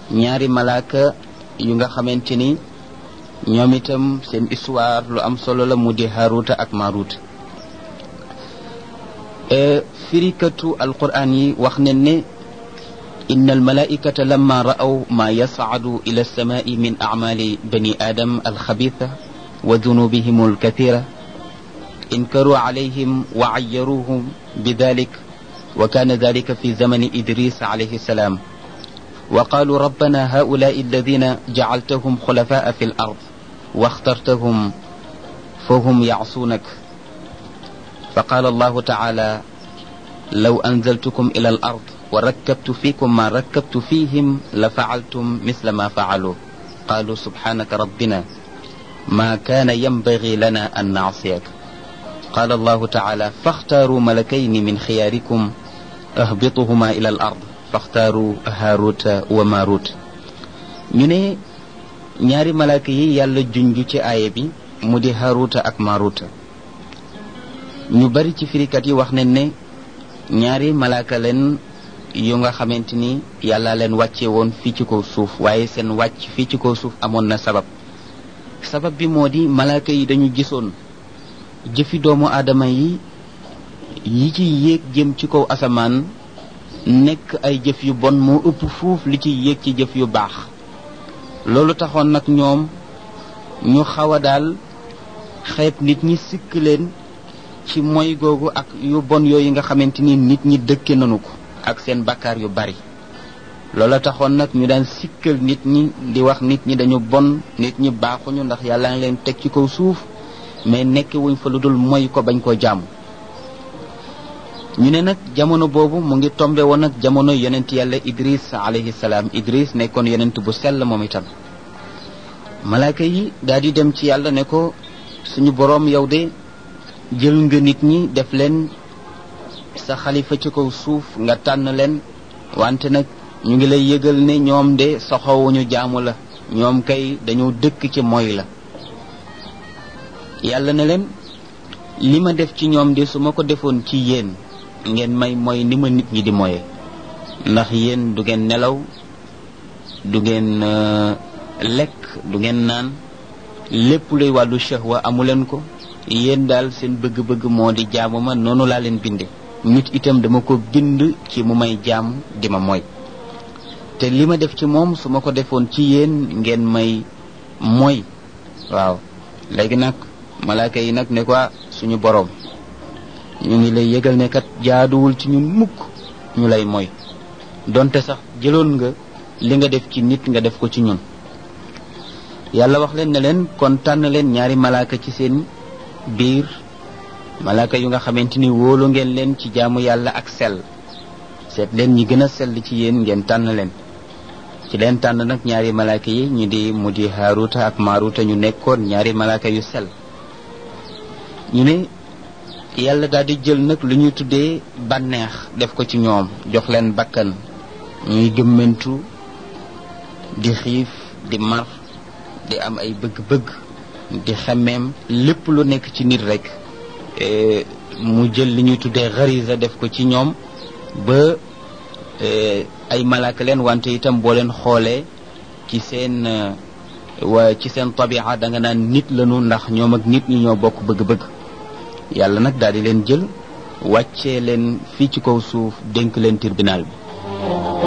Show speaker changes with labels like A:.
A: ñaari malaaka yu nga xamante ni ñoom itam seen histoire lu am solo la mu di haruta ak maruta firikatu alquran yi wax ne ne إن الملائكة لما رأوا ما يصعد إلى السماء من أعمال بني آدم الخبيثة وذنوبهم الكثيرة انكروا عليهم وعيروهم بذلك وكان ذلك في زمن إدريس عليه السلام وقالوا ربنا هؤلاء الذين جعلتهم خلفاء في الأرض واخترتهم فهم يعصونك فقال الله تعالى لو أنزلتكم إلى الأرض وركبت فيكم ما ركبت فيهم لفعلتم مثل ما فعلوا قالوا سبحانك ربنا ما كان ينبغي لنا أن نعصيك قال الله تعالى فاختاروا ملكين من خياركم اهبطهما إلى الأرض فاختاروا هاروت وماروت ñu ne ñaari malaaka yi yàlla junj ci aaya bi mu di haruta ak maruta ñu bari ci firikat yi wax nañ ne ñaari malaaka leen yu nga xamante ni yàlla leen wàcce woon fii ci kaw suuf waaye seen wàcc fii ci kaw suuf amoon na sabab sabab bi moo di malaaka yi dañu gisoon jëfi doomu aadama yi yi ci yéeg jëm ci kaw asamaan nekk ay jëf yu bon moo ëpp fuuf li ci yéeg ci jëf yu baax loolu taxoon nag ñoom ñu xaw a daal xeeb nit ñi sikk leen ci moy googu ak yu bon yooyu nga xamante ni nit ñi dëkke nanu ko ak seen bakkaar yu bari loola taxoon nag ñu daan sikkal nit ñi di wax nit ñi dañu bon nit ñi baaxuñu ndax yàlla ngi leen teg ci kaw suuf mais nekk wuñ fa lu dul moy ko bañ koo jàmm ñu ne nag jamono boobu mu ngi tombe woon nag jamono yonent yàlla idris alayhi salaam idris nekkoon yonent bu sell moom itam malaaka yi daal di dem ci yàlla ne ko suñu boroom yow de jël nga nit ñi def leen sa xalifa ci kaw suuf nga tànn leen wante nag ñu ngi lay yëgal ne ñoom de soxowuñu jaamu la ñoom kay dañoo dëkk ci moy la yàlla ne leen li ma def ci ñoom de su ma ko defoon ci yéen ngeen may mooy ni ma nit ñi di moye ndax yéen du ngeen nelaw du ngeen lekk du ngeen naan lépp luy wàllu shahwa amuleen ko yéen daal seen bëgg-bëgg moo di jaamu ma noonu laa leen binde nit itam dama ko bind ci mu may jaam di ma mooy te li ma def ci moom su ma ko defoon ci yéen ngeen may mooy waaw léegi nag malaaka yi nag ne ko suñu boroom ñu ngi lay yëgal ne kat jaaduwul ci ñun mukk ñu lay mooy donte sax jëloon nga li nga def ci nit nga def ko ci ñun yàlla wax leen ne leen kon tànn leen ñaari malaaka ci seen biir malaaka yu nga xamante ni wóolu ngeen leen ci jaamu yàlla ak sell seet leen ñi gën a sell ci yéen ngeen tànn leen ci leen tànn nag ñaari malaaka yi ñu di mu di haaruta ak maaruta ñu nekkoon ñaari malaaka yu sell ñu ne yàlla daal di jël nag lu ñuy tuddee bànneex def ko ci ñoom jox leen bakkan ñuy gëmmentu di xiif di mar di am ay bëgg-bëgg di xemmeem lépp lu nekk ci nit rek mu jël li ñuy tuddee xarisa def ko ci ñoom ba ay malaaka leen wante itam boo leen xoolee ci seen wa ci seen tabia da nga naan nit lañu ndax ñoom ak nit ñi ñoo bokk bëgg-bëgg yàlla nag daal di leen jël wàccee leen fii ci kaw suuf dénk leen tribunal bi